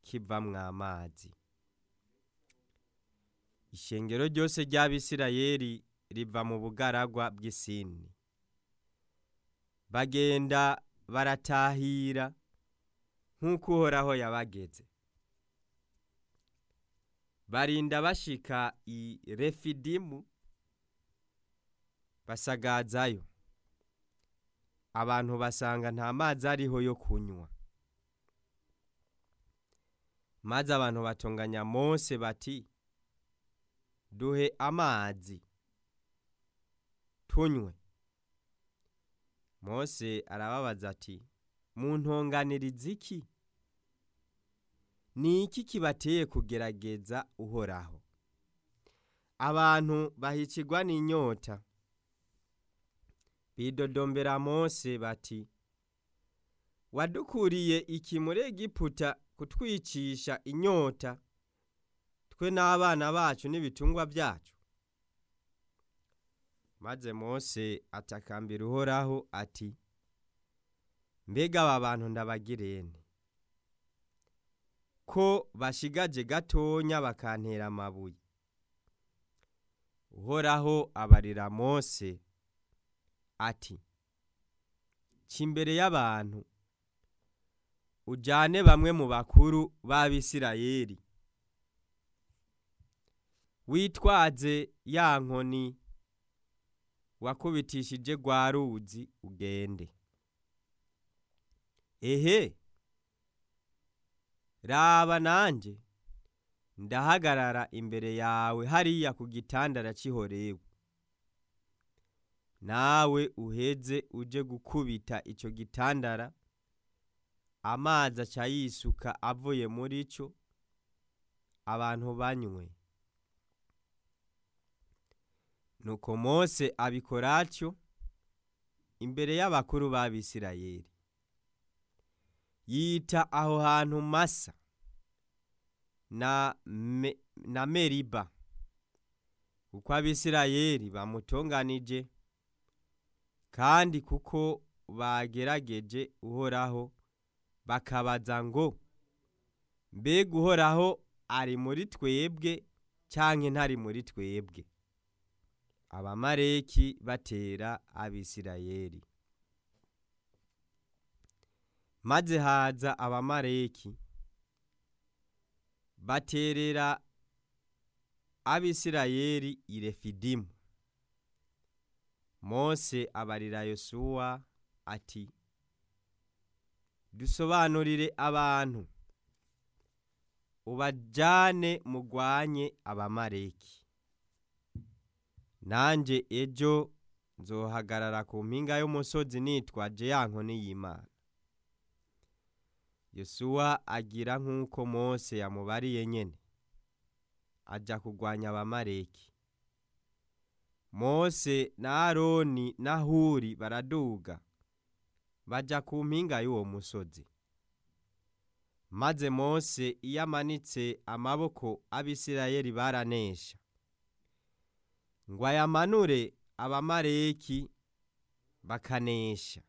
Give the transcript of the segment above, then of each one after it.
kivamwo amazi ishengero ryose ry'abisirayeli riva mu bugaragwa bw'isini bagenda baratahira nk'uko uhoraho yabageze barinda bashika i refidimu basagazayo abantu basanga nta mazi ariho yo kunywa maze abantu batonganya mose bati duhe amazi tunywe mose arababaza ati muntonganiriza iki ni iki kibateye kugerageza uhoraho abantu bahicirwa n'inyota bidodombera mose bati wadukuriye iki muri egiputa kutwicisha inyota twe n'abana bacu n'ibitungwa byacu maze mose atakambira uhoraho ati mbega aba bantu ndabagirene ko bashigaje gatonya bakantera amabuye uhoraho abarira mose ati imbere y'abantu ujyane bamwe mu bakuru b'abisirayeli witwaze ya nkoni wakubitishije rwa ruzi ugende ehe raba nanjye ndahagarara imbere yawe hariya ku gitandara cy'ihorewe nawe uheze uje gukubita icyo gitandara amazi aca yisuka avuye muri cyo abantu banywe nuko mose abikora atyo imbere y'abakuru b'abisirayeli yita aho hantu masa na, me, na meriba kuko abisirayeli bamutonganije kandi kuko bagerageje uhoraho bakabaza ngo mbega uhoraho ari muri twebwe cyangwa ntari muri twebwe abamareki batera abisirayeli maze haza abamareki baterera abisirayeli i refidimu mose abarira yosuwa ati dusobanurire abantu ubajyane mugwanye abamareki nanjye ejo nzohagarara ku mpinga y'umusozi nitwaje ya nkoni y'imana yosuwa agira nk'uko mose yamubariye nyine ajya kurwanya abamareki mose na aroni na huri baraduga bajya ku mpinga y'uwo musozi maze mose iyo amanitse amaboko abisirayeli baranesha ngo ayamanure abamareki bakanesha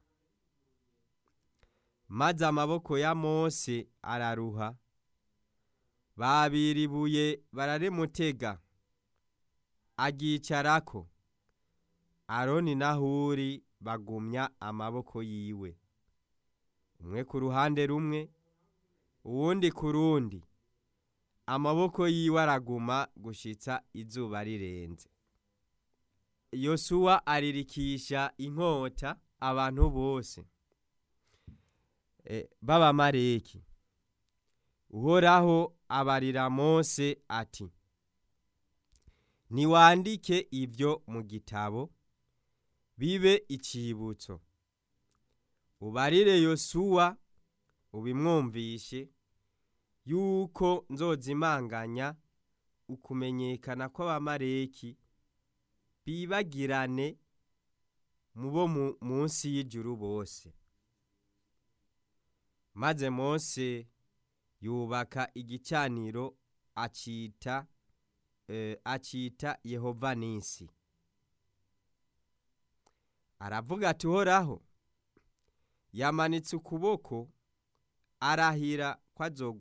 maze amaboko ya mose araruha babira ibuye bararimutega agicarako aroni na huri bagumya amaboko yiwe umwe ku ruhande rumwe uwundi ku rundi amaboko yiwe araguma gushitsa izuba rirenze yosuwa aririkisha inkota abantu bose b'abamareki uhoraho abarira mose ati niwandike ibyo mu gitabo bibe icibutso ubarire yosuwa ubimwumvishe yuko nzozimanganya ukumenyekana kw'abamareki bibagirane mu bo munsi y'ijuru bose maze mose yubaka igicaniro acita acita yehova nisi aravuga ati uhoraho yamanitse ukuboko arahira ko azogwa